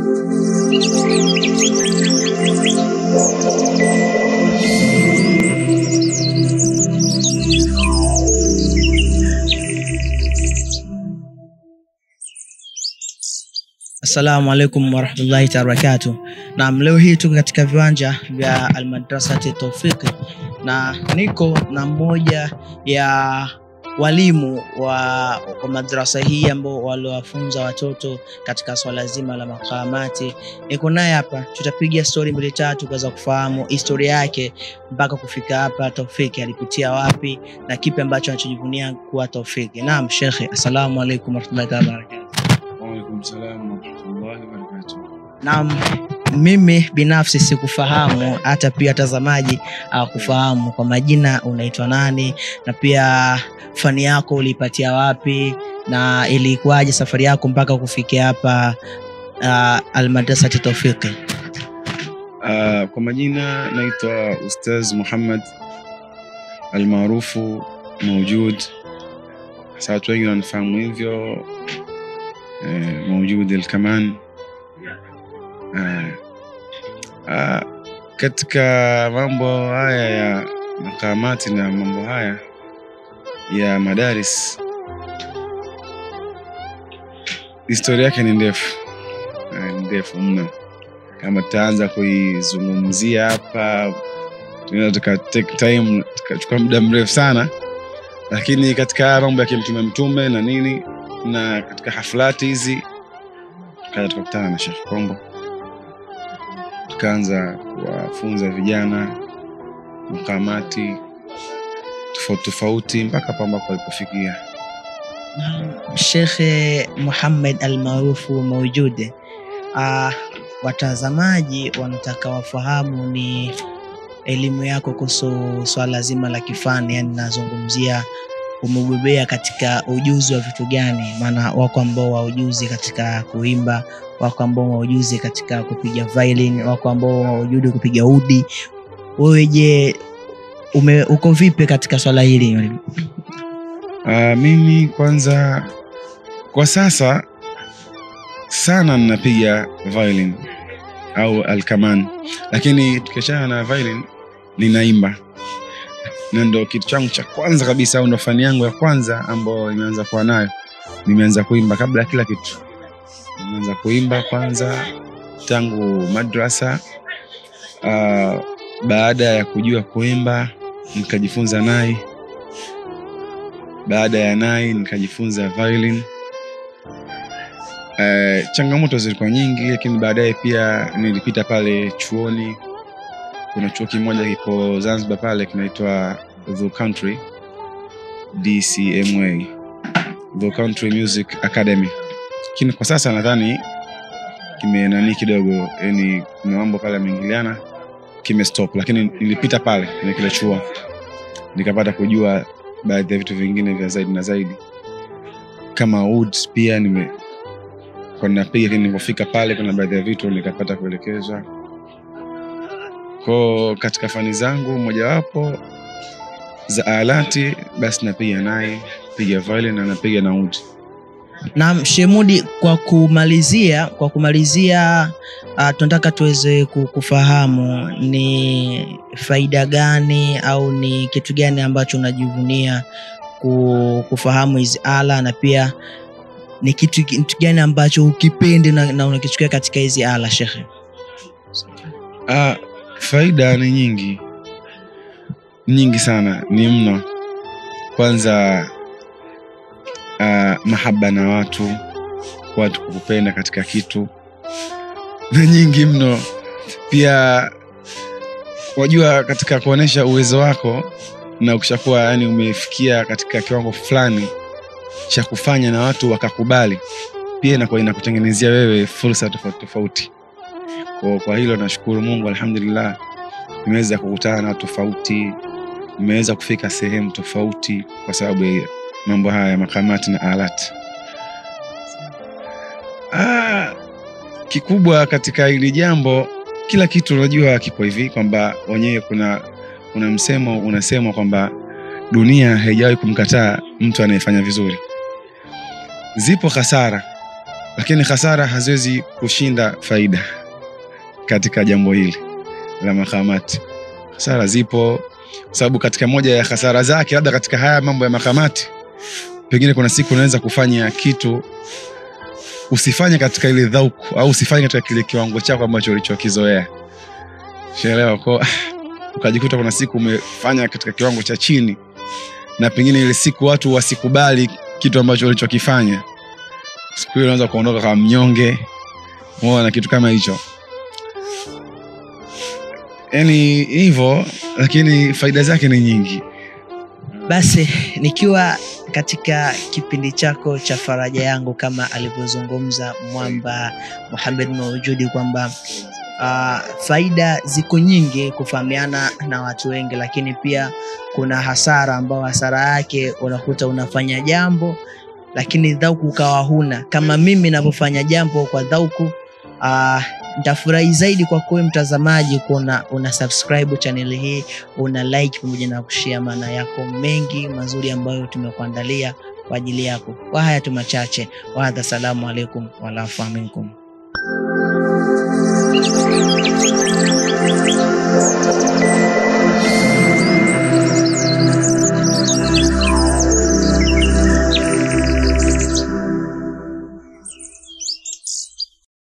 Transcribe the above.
Assalamu alaikum warahmatullahi taala wabarakatuh. Naam, leo hii tuko katika viwanja vya Almadrasati Tawfiqi na niko na mmoja ya walimu wa, wa madrasa hii ambao waliwafunza watoto katika swala zima la makamati. Niko naye hapa, tutapiga stori mbili tatu kuweza kufahamu historia yake mpaka kufika hapa. Tawfiki alipitia wapi na kipi ambacho anachojivunia kuwa Tawfiki. Naam, shekhe, assalamu alaikum warahmatullahi taala wabarakatuh. Waalaikum salam warahmatullahi wabarakatuh. Naam, mimi binafsi sikufahamu, hata pia watazamaji hawakufahamu. Kwa majina unaitwa nani, na pia fani yako uliipatia wapi, na ilikuwaje safari yako mpaka kufikia hapa uh, Almadrasati Tawfiqi? Uh, kwa majina naitwa Ustaz Muhammad almaarufu Maujud, sasa watu wengi wananifahamu hivyo eh, Maujud Alkaman. Uh, uh, katika mambo haya ya makamati na mambo haya ya madaris, historia yake ni ndefu eh, ni ndefu mno kama tutaanza kuizungumzia hapa tunaweza tuka take time tukachukua muda mrefu sana lakini katika haya mambo ya kimtume mtume na nini na katika haflati hizi tukaja tukakutana na Sheikh Kombo tukaanza kuwafunza vijana makamati tofauti tofauti mpaka hapo ambapo alipofikia Naam, Shekhe Muhammad almaarufu Maujude, uh, watazamaji wanataka wafahamu ni elimu yako kuhusu swala zima la kifani, yani nazungumzia umebobea katika ujuzi wa vitu gani? Maana wako ambao wa ujuzi katika kuimba, wako ambao wa ujuzi katika kupiga violin, wako ambao wa ujuzi kupiga udi. Wewe je, ume uko vipi katika swala hili? Uh, mimi kwanza kwa sasa sana ninapiga violin au alkaman, lakini tukiachana na violin ninaimba, na ndo kitu changu cha kwanza kabisa, au ndo fani yangu ya kwanza ambayo nimeanza kuwa nayo. Nimeanza kuimba kabla ya kila kitu, nimeanza kuimba kwanza tangu madrasa. Uh, baada ya kujua kuimba nikajifunza nai baada ya nai nikajifunza violin. Uh, changamoto zilikuwa nyingi, lakini baadaye pia nilipita pale chuoni. Kuna chuo kimoja kipo Zanzibar pale kinaitwa The Country DCMA, The Country Music Academy, lakini kwa sasa nadhani kimenani kidogo, yani kuna mambo pale yameingiliana, kimestop, lakini nilipita pale kwenye kile chuo nikapata kujua baadhi ya vitu vingine vya zaidi na zaidi kama wood pia nime kwa ninapiga, lakini nilipofika pale kuna baadhi ya vitu nikapata kuelekezwa ko katika fani zangu mojawapo za alati, basi napiga naye piga violin na napiga na wood. Naam, Shemudi, kwa kumalizia kwa kumalizia uh, tunataka tuweze ku- kufahamu ni faida gani au ni kitu gani ambacho unajivunia ku- kufahamu hizi ala na pia ni kitu, kitu gani ambacho ukipendi na, na unakichukia katika hizi ala shekhe? Ah, faida ni nyingi nyingi sana, ni mno. Kwanza ah, mahaba na watu, watu kukupenda katika kitu na nyingi mno. Pia wajua, katika kuonesha uwezo wako na ukishakuwa yani umefikia katika kiwango fulani cha kufanya na watu wakakubali, pia inakuwa inakutengenezea wewe fursa tofauti tofauti. Kwa, kwa hilo nashukuru Mungu, alhamdulillah, nimeweza kukutana na watu tofauti, nimeweza kufika sehemu tofauti kwa sababu ya mambo haya ya makamati na alati. Ah, kikubwa katika hili jambo, kila kitu unajua kipo hivi kwamba wenyewe kuna kuna msemo unasemwa kwamba dunia haijawahi kumkataa mtu anayefanya vizuri. Zipo hasara lakini hasara haziwezi kushinda faida katika jambo hili la makamati hasara zipo kwa sababu katika moja ya hasara zake labda katika haya mambo ya makamati pengine kuna siku unaweza kufanya kitu usifanye katika ile dhauku au usifanye katika kile kiwango chako ambacho ulichokizoea shaelewa ko ukajikuta kuna siku umefanya katika kiwango cha chini na pengine ile siku watu wasikubali kitu ambacho ulichokifanya siku hiyo unaweza kuondoka kama mnyonge na kitu kama hicho yani hivyo lakini faida zake ni nyingi basi nikiwa katika kipindi chako cha faraja yangu kama alivyozungumza mwamba muhamed maujudi kwamba uh, faida ziko nyingi kufahamiana na watu wengi lakini pia kuna hasara ambao hasara yake unakuta unafanya jambo lakini dhauku ukawa huna kama mimi navyofanya jambo kwa dhauku uh, nitafurahi zaidi kwa kuwe mtazamaji kuona una subscribe chaneli hii una like pamoja na kushia maana yako mengi mazuri ambayo tumekuandalia kwa ajili yako kwa haya tu machache wahadha salamu alaikum walafu minkum Thank you.